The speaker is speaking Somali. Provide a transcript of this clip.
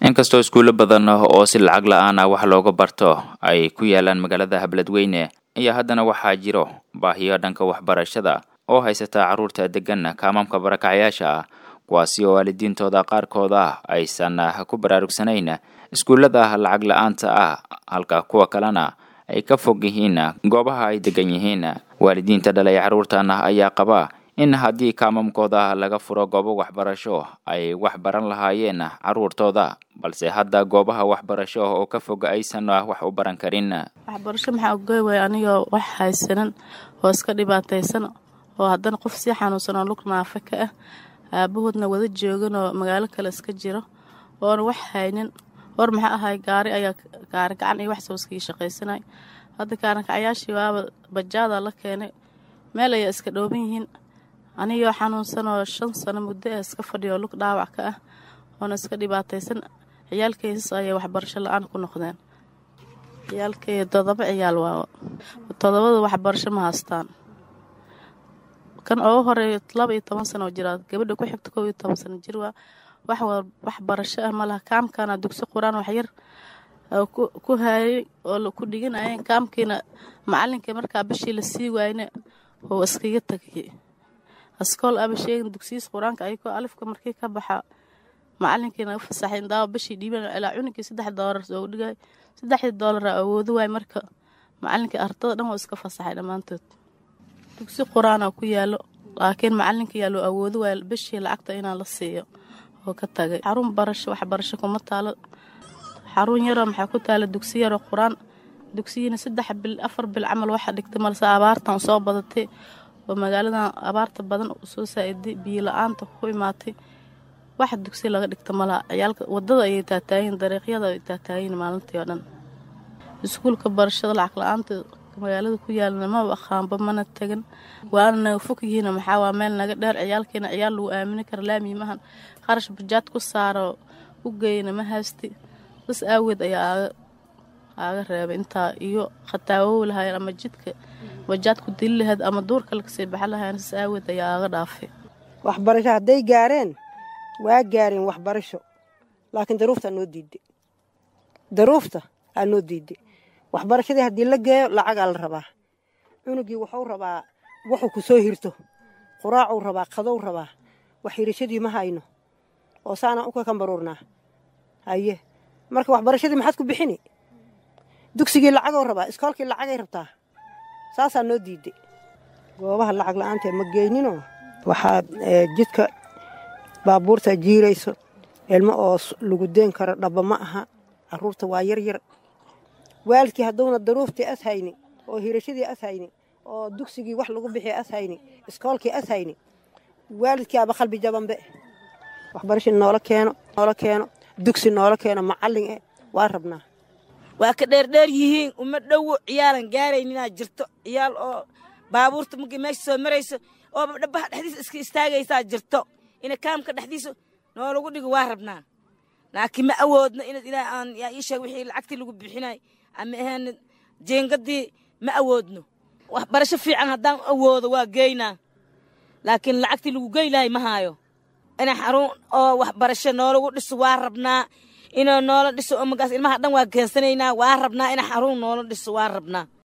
inkastoo iskuulo badan oo si lacag la-aan ah wax looga barto ay ku yaalaan magaalada habladweyne ayaa haddana waxaa jiro baahiyo dhanka waxbarashada oo haysata carruurta degan kaamamka barakacayaasha ah kuwaasi oo waalidiintooda qaarkooda aysan ku baraarugsanayn iskuullada lacag la-aanta ah halka kuwa kalena ay ka fog yihiin goobaha ay degan yihiin waalidiinta dhalay carruurtan ayaa qaba in haddii kaamamkooda laga furo goobo waxbarasho ay wax baran lahaayeen carruurtooda balse hadda goobaha waxbarasho oo ka fog aysan wax u baran karin waxbarasho maxaa ugoy waaya anigoo wax haysanan oo iska dhibaataysan oo haddana qof sii xanuunsan oo lug naafa ka ah aabahoodna wada joogan oo magaalo kale iska jiro oona wax haynin hor maxaa ahay gaari ayaa gaari gacan iyo wax sooskii shaqaysanay hadda kaarankacayaashii waaba bajaada la keenay meel ayaa iska dhooban yihiin anigoo xanuunsan oo shan sano muddo ah iska fadhiyo lug dhaawac ka ah oona iska dhibaataysan ciyaalkaysas ayay waxbarasho la-aan ku noqdeen ciyaalkay todoba ciyaal waa todobada waxbarasho ma haystaan kan ugu horeeya laba iyo toban sano oo jiraa gabadha ku xigta kow iyo toban sano jir waa wax waxbarasho ah malaha kaamkana dugsi qur-aan waxyar ku haayay oo ku dhiganayeen kaamkiina macalinkii markaa bishii la sii waayna oo iskaga tagay askool aba sheegin dugsiyiis qur-aanka ayagoo alifka markii ka baxa macalinkiina u fasaxayn daawa bishii dhiiban ilaa cuninkii saddex doolar soo dhigay saddexdii doolara awoodo waay marka macalinkii ardada dhan waa iska fasaxay dhammaantood dugsi qur-aanaa ku yaalo laakiin macalinka yaa loo awoodo waay bishii lacagta inaa la siiyo oo ka tagay xarun barasho waxbarasho kuma taalo xarun yaroo maxaa ku taala dugsi yaroo qur-aan dugsiyiina saddex bil afar bil camal waxa dhigtay malse abaartan soo badatay oo magaaladan abaarta badan soo saa-iday biyo la-aanta ku imaatay wax dugsi laga dhigta malaha ciyaalka wadada ayay taataayiin dariiqyada ay taataayiin maalintii oo dhan iskuulka barashada lacag la-aanta magaalada ku yaalana maba aqaanba mana tegan waana naga fog yihiin maxaa waa meel naga dheer ciyaalkiina ciyaal lagu aamini kara laamiimahan qarash bajaad ku saaro u geyna ma haysti bas aaweed ayaa aaga reebay intaa iyo khataawow lahaayeen ama jidka bajaad ku dili lahayd ama duurka lagasii baxa lahayen sas aaweed ayaa aaga dhaafay waxbarasho hadday gaareen waa gaareen waxbarasho laakiin daruufta noo diiday daruufta aa noo diiday waxbarashadii haddii la geeyo lacagaa la rabaa cunugii wuxuu rabaa wuxuu ku soo hirto quraacuu rabaa qadow rabaa wax hirashadii ma hayno oo saanaan u kakambaruurnaa haye marka waxbarashadii maxaad ku bixini dugsigii lacagoo rabaa iskoolkii lacagay rabtaa saasaa noo diiday goobaha lacag la-aantee ma geyninoo waxaa jidka baabuurta jiirayso ilmo oo lagu deen karo dhaba ma aha caruurta waa yar yar waalidkii hadduuna daruuftii as hayni oo hirashadii as hayni oo dugsigii wax lagu bixiya as hayni iskoolkii as hayni waalidkii aba qalbi jabanbe waxbarasha noola keeno noola keeno dugsi noola keeno macallin eh waa rabnaa waa ka dheerdheer yihiin uma dhowo ciyaalan gaarayninaa jirto ciyaal oo baabuurta markii meesha soo marayso oo dhabaha dhexdiisa iska istaagaysaa jirto ina kaamka dhexdiisa noolagu dhigo waa rabnaa laakiin ma awoodno inaad ilaa aan yaa ii sheeg wixii lacagtii lagu bixinay ama ahaan jeengadii ma awoodno waxbarasho fiican haddaan awoodo waa geynaa laakiin lacagtii lagu geylahay ma haayo ina xarun oo waxbarasho noolagu dhiso waa rabnaa inuu noola dhiso oo magaas ilmaha dhan waa keensanaynaa waa rabnaa ina xarun noola dhiso waa rabnaa